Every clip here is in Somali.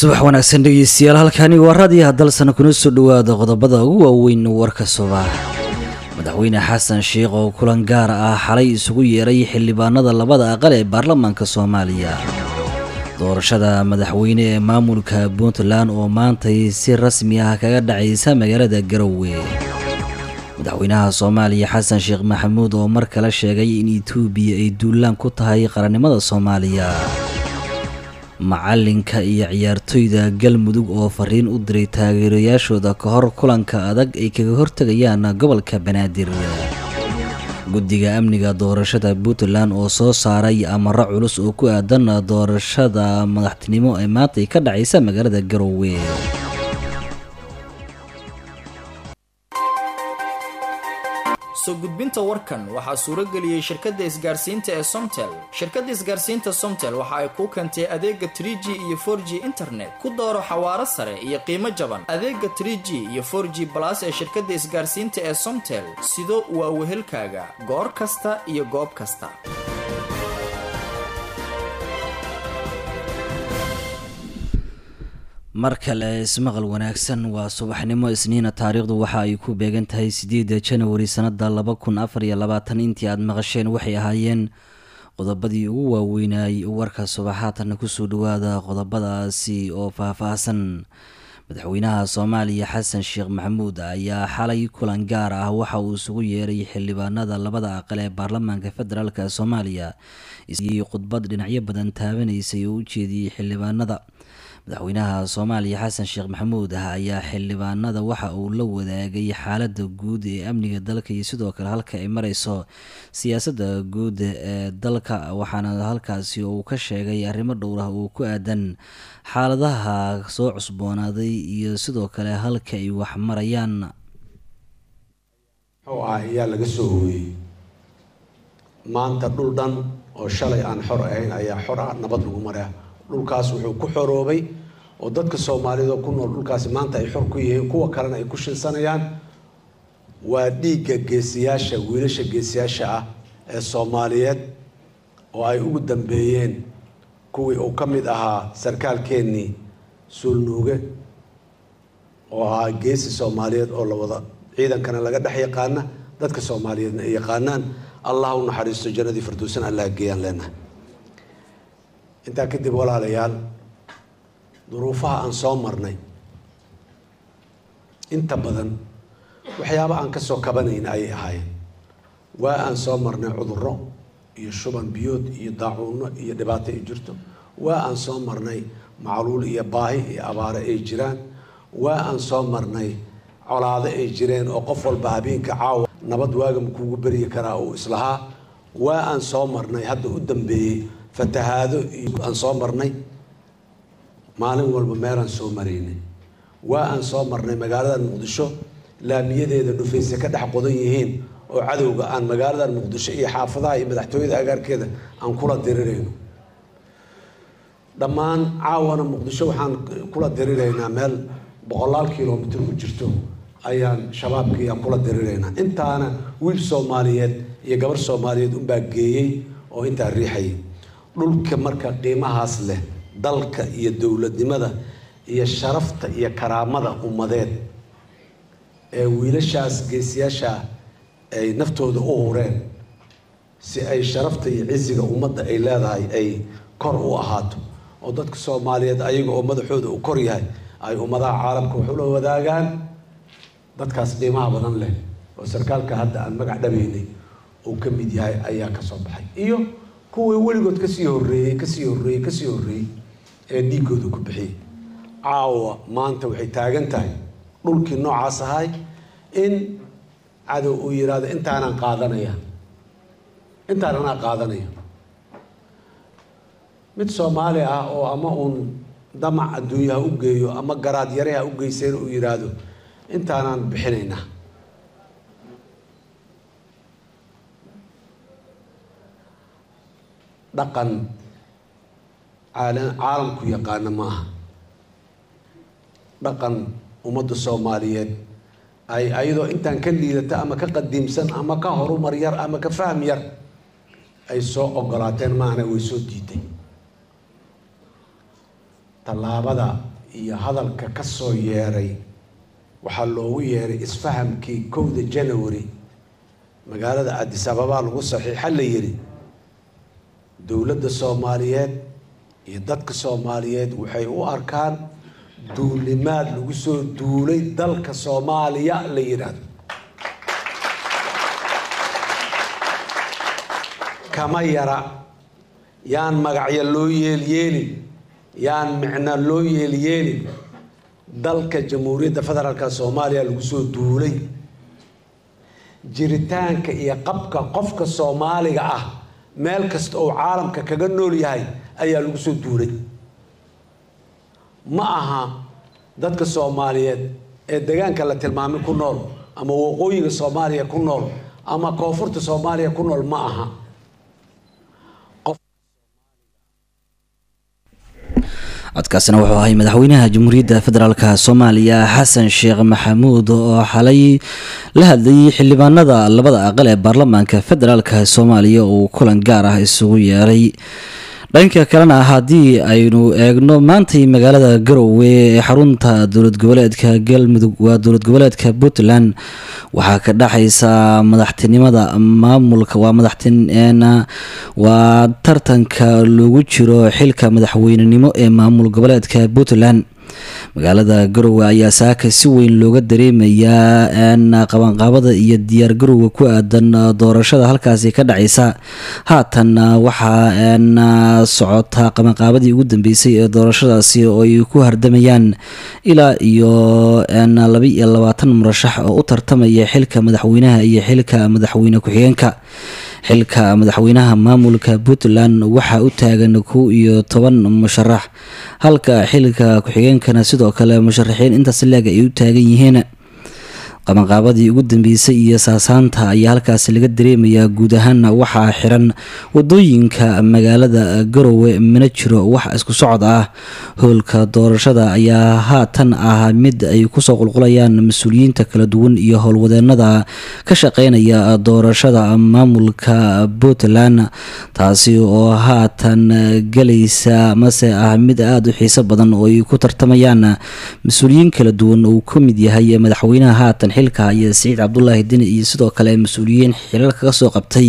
subax wanaagsan dhegeystayaal halkani waa raadiyaha dalsana kuna soo dhowaada qodobada ugu waaweyn warka subax madaxweyne xasan sheikh oo kulan gaar ah xalay isugu yeeray xildhibaanada labada aqal ee baarlamaanka soomaaliya doorashada madaxweyne ee maamulka puntland oo maantay si rasmi ah kaga dhacaysa magaalada garowe madaxweynaha soomaaliya xasan sheekh maxamuud oo mar kale sheegay in etoobiya ay duulaan ku tahay qarannimada soomaaliya macalinka iyo ciyaartoyda galmudug oo fariin u diray taageerayaashooda ka hor kulanka adag ay kaga hortegayaan gobolka banaadir guddiga amniga doorashada puntland oo soo saaray amaro culus oo ku aadan doorashada madaxtinimo ee maantay ka dhacaysa magaalada garowe soo gudbinta warkan waxaa suuro geliyey shirkadda isgaarsiinta ee somtel shirkadda isgaarsiinta somtel waxa ay kuu keentay adeega trie g iyo for g internet ku dooro xawaaro sare iyo qiimo jaban adeega trie g iyo for g balas ee shirkadda isgaarsiinta ee somtel sido waa wehelkaaga goor kasta iyo goob kasta mar kale ismaqal wanaagsan waa subaxnimo isniina taariikhdu waxa ay ku beegan tahay sideeda janawari sanada laba kun afar iyo labaatan intii aada maqasheen waxay ahaayeen qodobadii ugu waaweynay warka subaxaatanna kusoo dhawaada qodobadaasi oo faah-faahsan madaxweynaha soomaaliya xasan sheekh maxamuud ayaa xalay kulan gaar ah waxa uu isugu yeeray xildhibaanada labada aqal ee baarlamaanka federaalk soomaaliya iyo khudbad dhinacyo badan taabanaysay oo u jeediyey xildhibaanada madaxweynaha soomaaliya xasan sheekh maxamuud ah ayaa xildhibaanada waxa uu la wadaagay xaalada guud ee amniga dalka iyo sidoo kale halka ay mareyso siyaasadda guud ee dalka waxaana halkaasi uu ka sheegay arrimo dhowr ah oo ku aadan xaaladaha soo cusboonaaday iyo sidoo kale halka ay wax marayaan muxuu ah ayaa laga soo hooyey maanta dhul dhan oo shalay aan xor ahayn ayaa xor ah nabad lagu maraa dhulkaas wuxuu ku xoroobay oo dadka soomaaliyeed oo ku nool dhulkaasi maanta ay xor ku yihiin kuwa kalena ay ku shinsanayaan waa dhiigga geesiyaasha wiilasha geesiyaasha ah ee soomaaliyeed oo ay ugu dambeeyeen kuwii uu ka mid ahaa sarkaalkeennii suulnuuge oo ahaa geesi soomaaliyeed oo la wada ciidankana laga dhex yaqaana dadka soomaaliyeedna ay yaqaanaan allah u naxariisto jannadii firdowsan allah geeyaan leenahay intaa kadib walaalayaal duruufaha aan soo marnay inta badan waxyaaba aan kasoo kabanayn ayay ahaayeen waa aan soo marnay cudurro iyo shuban biyood iyo daacuuno iyo dhibaato ay jirto waa aan soo marnay macluul iyo baahi iyo abaare ay jiraan waa aan soo marnay colaado ay jireen oo qof walba habeenka caawa nabad waagama kuugu beryi karaa uu islahaa waa aan soo marnay hadda u dambeeyey fatahaado iyo aan soo marnay maalin walba meelaan soo maraynay waa aan soo marnay magaalada muqdisho laamiyadeeda dhufayse ka dhex qodan yihiin oo cadowga aan magaalada muqdisho iyo xaafadaha iyo madaxtooyada agaarkeeda aan kula dirirayno dhammaan caawana muqdisho waxaan kula diriraynaa meel boqolaal kilomitr u jirto ayaan shabaabkii aan kula diriraynaa intaana wiil soomaaliyeed iyo gabar soomaaliyeed unbaa geeyey oo intaa riixayay dhulka marka qiimahaas leh dalka iyo dowladnimada iyo sharafta iyo karaamada ummadeed ee wiilashaas geesiyaasha ay naftooda u hureen si ay sharafta iyo cisiga ummadda ay leedahay ay kor u ahaato oo dadka soomaaliyeed ayaga oo madaxooda uu kor yahay ay ummadaha caalamka wax ula wadaagaan dadkaas qiimaha badan leh oo sarkaalka hadda aan magac dhabaynay uu ka mid yahay ayaa kasoo baxay iyo kuwii weligood kasii horeeyey kasii horeeyey kasii horeeyey ee dhiigooda ku bixiyey caawa maanta waxay taagan tahay dhulkii noocaas ahay in cadow uu yidhaahdo intaanaan qaadanaya intaan anaa qaadanaya mid soomaali ah oo ama uun damac adduunyaha u geeyo ama garaad yareha u geyseen uu yidhaahdo intaanaan bixinaynaa dhaqan caalamku yaqaana ma aha dhaqan ummadda soomaaliyeed ay ayadoo intaan ka liidata ama ka qadiimsan ama ka horumar yar ama ka fahm yar ay soo ogolaateen maana way soo diiday tallaabada iyo hadalka ka soo yeeray waxaa loogu yeeray isfahamkii kowda janawari magaalada addis ababaa lagu saxiixa la yidhi dowladda soomaaliyeed iyo dadka soomaaliyeed waxay u arkaan duulimaad lagu soo duulay dalka soomaaliya la yidhaahdo kama yara yaan magacyo loo yeelyeelin yaan micno loo yeelyeelin dalka jamhuuriyadda federaalka soomaaliya lagu soo duulay jiritaanka iyo qabka qofka soomaaliga ah meel kasta oo caalamka kaga nool yahay ayaa lagu soo duulay ma aha dadka soomaaliyeed ee deegaanka la tilmaamay ku nool ama waqooyiga soomaaliya ku nool ama koonfurta soomaaliya ku nool ma aha codkaasina wuxuu ahay madaxweynaha jamhuuriyadda federaalk soomaaliya xasan sheekh maxamuud oo xalay la hadlayay xildhibaanada labada aqal ee baarlamaanka federaalk soomaaliya uu kulan gaar ah isugu yeeray dhanka kalena haddii aynu eegno maantay magaalada garowe ee xarunta dowlad goboleedka galmudug waa dowlad goboleedka puntland waxaa ka dhexaysa madaxtinimada maamulka waa madaxtin waa tartanka loogu jiro xilka madaxweynenimo ee maamul goboleedka puntland magaalada garowe ayaa saaka si weyn looga dareemayaa qabanqaabada iyo diyaar garowga ku aadan doorashada halkaasi ka dhacaysa haatan waxaa socota qabanqaabadii ugu dambeysay ee doorashadaasi oo ay ku hardamayaan ilaa iyo laba iyo labaatan murashax oo u tartamaya xilka madaxweynaha iyo xilka madaxweyne ku-xigeenka xilka madaxweynaha maamulka puntland waxaa u taagan kow iyo toban musharax halka xilka ku-xigeenkana sidoo kale musharaxiin intaas leeg ay u taagan yihiin qabanqaabadii ugu dambeysay iyo saasaanta ayaa halkaasi laga dareemayaa guud ahaana waxaa xiran wadooyinka magaalada garowe mana jiro wax isku socod ah howlka doorashada ayaa haatan ah mid ay kusoo qulqulayaan mas-uuliyiinta kala duwan iyo howlwadeenada ka shaqeynaya doorashada maamulka puntland taasi oo haatan galaysa mase ah mid aada u xiiso badan oo ay ku tartamayaan mas-uuliyiin kala duwan uu ka mid yahay madaxweynaha haatan xilka iyo siciid cabdulaahi dini iyo sidoo kale mas-uuliyiin xilal kaga soo qabtay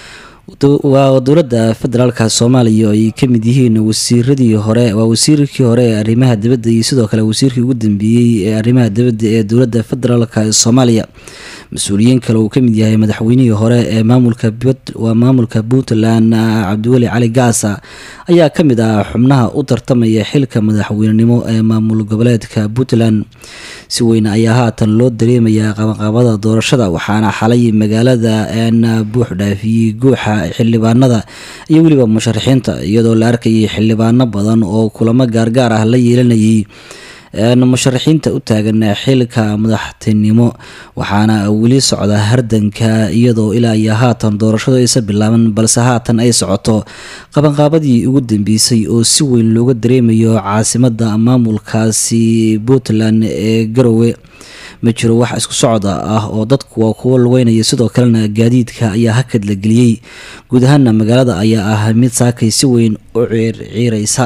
waa dowladda federaalka soomaaliya oo ay ka mid yihiin wasiiradii hore waa wasiirkii hore ee arrimaha dibadda iyo sidoo kale wasiirkii ugu dambeeyey ee arrimaha dibadda ee dowladda federaalka soomaaliya mas-uuliyiin kale uu ka mid yahay madaxweynihii hore ee maamulka waa maamulka puntland cabdiweli cali gaasa ayaa ka mid ah xubnaha u tartamaya xilka madaxweynenimo ee maamul goboleedka puntland si weyn ayaa haatan loo dareemayaa qabanqaabada doorashada waxaana xalay magaalada buux dhaafiyey guuxa xildhibaanada iyo weliba musharaxiinta iyadoo la arkayay xildhibaano badan oo kulamo gaargaar ah la yeelanayay musharaxiinta u taagan xilka madaxtinimo waxaana weli socda hardanka iyadoo ilaa iyo haatan doorashadu aysa bilaaban balse haatan ay socoto qabanqaabadii ugu dambeysay oo si weyn looga dareemayo caasimada maamulkaasi puntland ee garowe ma jiro wax isku socda ah oo dadku waa kuwo lugeynaya sidoo kalena gaadiidka ayaa hakad la geliyey guud ahaana magaalada ayaa ah mid saakay si weyn u ciirciireysa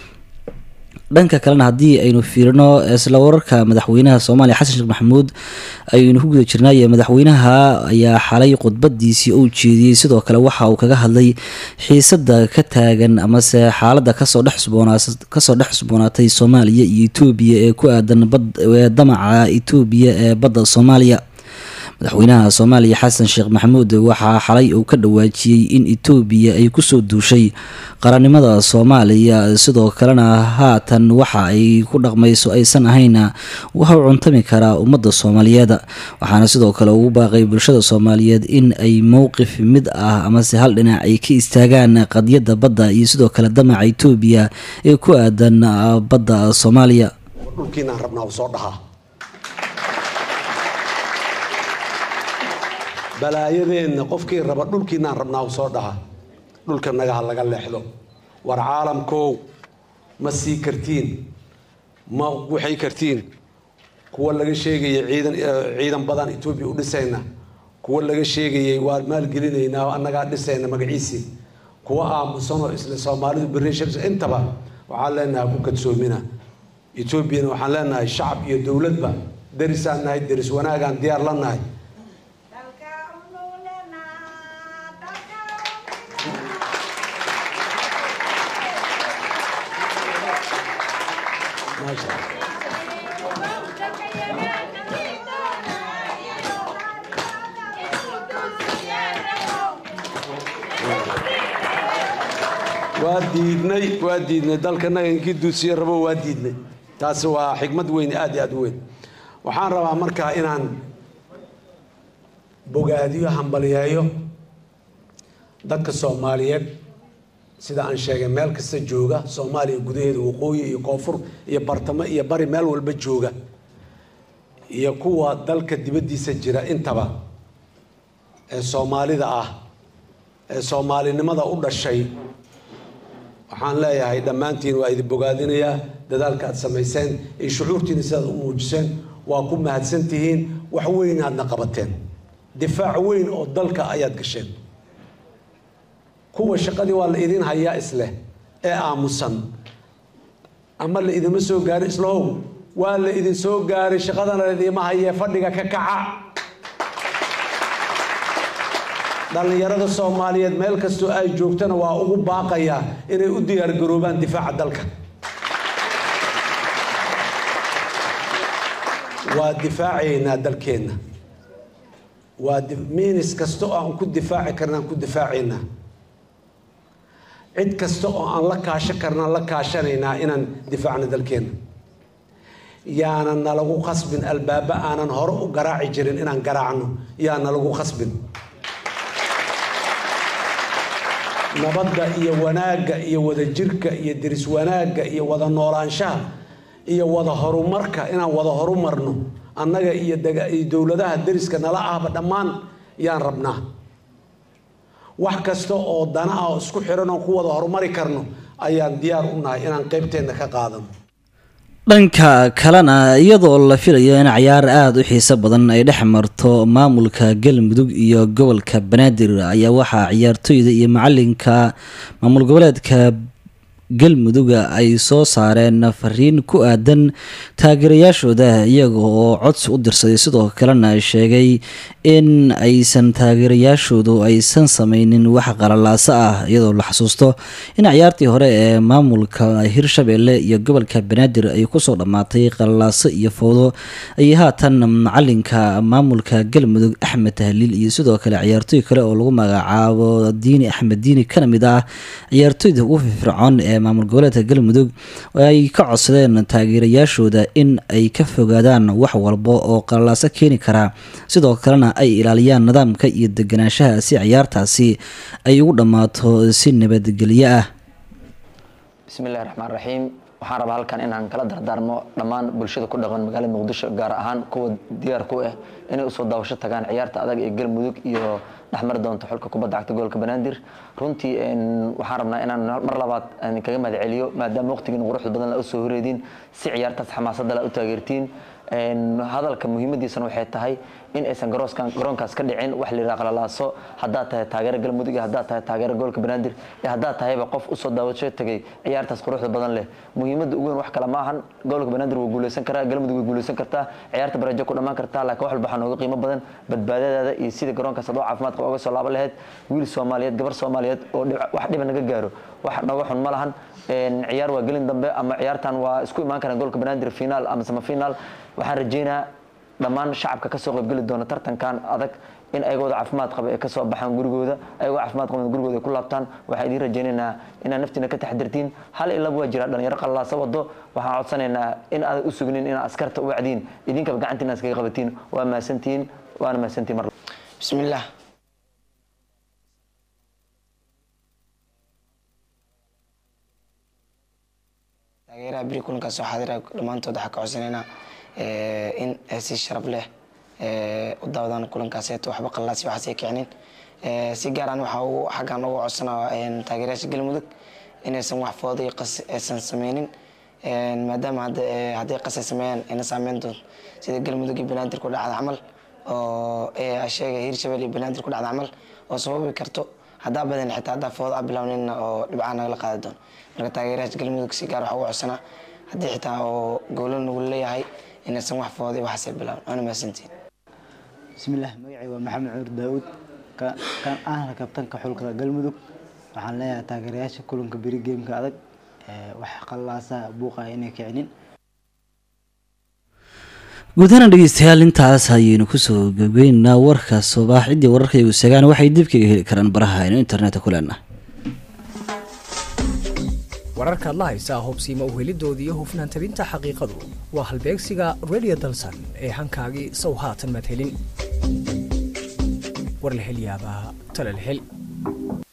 dhanka kalena haddii aynu fiirino isla wararka madaxweynaha soomaaliya xasan sheekh maxamuud aynu ku guda jirnaaye madaxweynaha ayaa xalay khudbadiisii uu jeediyey sidoo kale waxa uu kaga hadlay xiisada ka taagan amase xaalada kasoo dhexkasoo dhex cusboonaatay soomaaliya iyo etoobiya ee ku aadan damaca etoobiya ee badda soomaaliya madaxweynaha soomaaliya xasan sheekh maxamuud waxaa xalay uu ka dhawaajiyey in etoobiya ay kusoo duushay qarannimada soomaaliya sidoo kalena haatan waxa ay ku dhaqmayso aysan ahayn waxa u cuntami karaa ummadda soomaaliyeed waxaana sidoo kale ugu baaqay bulshada soomaaliyeed in ay mowqif mid ah amase hal dhinac ay ka istaagaan qadiyadda badda iyo sidoo kale damaca etoobiya ee ku aadan badda soomaaliya dhulkiinaan rabnaa u soo dhahaa balaayadeenna qofkii raba dhulkiinaan rabnaa u soo dhaha dhulka nagaha laga leexdo war caalamkow ma sii kartiin ma waxay kartiin kuwa laga sheegayay ciidan ciidan badan etoobiya u dhisayna kuwa laga sheegayay waa maalgelinaynaa annagaa dhisayna magaciisii kuwa aamusanoo isla soomaalidu berri intaba waxaan leenahay ku kadsoomina etoobiyana waxaan leenahay shacab iyo dowladba derisaan nahay deris wanaagaan diyaar la nahay waa diidnay waa diidnay dalkanaga inkii duusiye rabo waa diidnay taasi waa xikmad weyn aad iyo aad u weyn waxaan rabaa markaa inaan bogaadiyo hambaliyeeyo dadka soomaaliyeed sida aan sheegay meel kasta jooga soomaaliya gudaheeda waqooyi iyo koonfur iyo bartamo iyo bari meel walba jooga iyo kuwa dalka dibaddiisa jira intaba ee soomaalida ah ee soomaalinimada u dhashay waxaan leeyahay dhammaantiin waa idin bogaadinayaa dadaalka aad samayseen iyo shucuurtiina sidaad u muujiseen waa ku mahadsan tihiin wax weyn aadna qabateen difaac weyn oo dalka ayaad gasheen kuwa shaqadii waa la idin hayaa isleh ee aamusan ama la idinma soo gaarin islahow waa la idin soo gaaray shaqadana laidiima hayee fadhiga ka kaca dhallinyarada soomaaliyeed meel kastoo ay joogtana waa ugu baaqayaa inay u diyaargaroobaan difaaca dalka waa difaacaynaa dalkeenna waa miinis kasta oo aan ku difaaci karnaan ku difaacaynaa cid kasta oo aan la kaasho karnaan la kaashanaynaa inaan difaacno dalkeenna yaanan nalagu khasbin albaaba aanan hore u garaaci jirin inaan garaacno yaa nalagu khasbin nabadda iyo wanaagga iyo wadajirka iyo deris wanaagga iyo wada noolaanshaha iyo wada horumarka inaan wada horumarno annaga iyo dowladaha deriska nala ahba dhammaan yaan rabnaa wax kasta oo dana ah oo isku xiran oo ku wada horumari karno ayaan diyaar u nahay inaan qeybteenna ka qaadano dhanka kalena iyadoo la filayo in cayaar aada u xiiso badan ay dhex marto maamulka galmudug iyo gobolka banaadir ayaa waxaa ciyaartooyda iyo macalinka maamul goboleedka galmuduga ay soo saareen fariin ku aadan taageerayaashooda iyaga oo codsi u dirsaday sidoo kalena sheegay in aysan taageerayaashoodu aysan sameynin wax qalalaaso ah iyadoo la xasuusto in ciyaartii hore ee maamulka hirshabelle iyo gobolka banaadir ay kusoo dhammaatay qalalaaso iyo fowdo ay haatan macalinka maamulka galmudug axmed tahliil iyo sidoo kale ciyaartooy kale oo lagu magacaabo diini axmed diini kana mid ah ciyaartooyda ugu firfircoon ee maamul goboleedka galmudug ay ka codsadeen taageerayaashooda in ay ka fogaadaan wax walba oo qalalaaso keeni karaa sidoo kalena ay ilaaliyaan nidaamka iyo deganaanshaha si ciyaartaasi ay ugu dhammaato si nabadgelyo ah bismillahi raxmaan raxiim waxaan rabaa halkan inaan kala dardaarmo dhammaan bulshada ku dhaqan magaalada muqdisho gaar ahaan kuwa diyaar ku ah inay usoo daawasho tagaan ciyaarta adag ee galmudug iyo dhexmari doonto xulka kubadda cagta gobolka banaadir runtii waxaan rabnaa inaan mar labaad kaga mahad celiyo maadaama waqtigiina quruxda badan la usoo horeediin si ciyaartaas xamaasadda la u taageertiin hadalka muhiimadiisana waxay tahay in aysan garoonkaas ka dhicin wax la yidhaha qalalaaso haddaad tahay taageero galmudug iyo haddaad tahay taageero gobolka banaadir iyo haddaad tahayba qof usoo daawasho tegay ciyaartaas quruxda badan leh muhiimadda ugu weyn wax kale ma ahan gobolka banaadir waa guuleysan karaa galmudug way guuleysan kartaa ciyaarta barajo ku dhammaan kartaa laakiin wax walba waxaa nooga qiimo badan badbaadadaada iyo sida garoonkaas adoo caafimaad qaba oga soo laaban lahayd wiil soomaaliyeed gabar soomaaliyeed oo wax dhiba naga gaaro wax nooga xun ma lahan ciyaar waa gelin dambe ama ciyaartan waa isku imaan karaan gobolka banaadir finaal ama samafinaal waxaan rajeynaa dhammaan shacabka kasoo qaybgeli doona tartankan adag in ayagooda caafimaad qaba ay kasoo baxaan gurigooda ayagoo caafimaad qaba gurigooda ay ku laabtaan waxaan idiin rajaynaynaa inaad naftiina ka taxdirtiin hal ilaba waa jira dhalinyaro qallaasa wado waxaan codsanaynaa in aadan u sugnin inaad askarta u wacdiin idinkaba gacantiina iskaga qabatiin waa mahadsantihiin waana mahadsantihin mar bismillaah taageeraha beri kulankaas soo xaadira dhammaantood waxaa ka codsanaynaa in si sharaf leh u daawadaan kulankaas waxba qallaasi waxaasay kicinin si gaaraan waxaa ugu xaggan ugu codsanaa taageerayaasha galmudug inaysan wax fooda iyo qas aysan sameynin maadaama hadday qas ay sameeyaan ina saameyn doonto sida galmudug iyo banaadir ku dhacda camal oo sheega hirshabelle iyo banaadir ku dhacda camal oo sababi karto haddaa badan xitaa haddaa fooda a bilawnina oo dhibcaa nagala qaadi doono marka taageerayaasha galmudug si gaar waxaa ugu codsanaa haddii xitaa oo goolo nagu leeyahay inaysan wax fooday waxaasay bilaabn waana mahadsantiin bismillaah magacay waa maxamed cuur daawud kan ahna kabtanka xulka galmudug waxaan leeyahay taageerayaasha kulanka beri geemka adag wax qallaasaa buuqaya inay kicinin guudahana dhegeystayaal intaas ayaynu kusoo gabgeynaa warka subax ciddii wararkaygu sagaan waxay dib kaga heli karaan baraha aynu internetka ku leenahay wararkaad la haysaa hubsiima uhelidooda iyo hufnaan tabinta xaqiiqadu waa halbeegsiga radio dalsan ee hankaagii sow haatan madhelin war la hel yaabaa tala la hel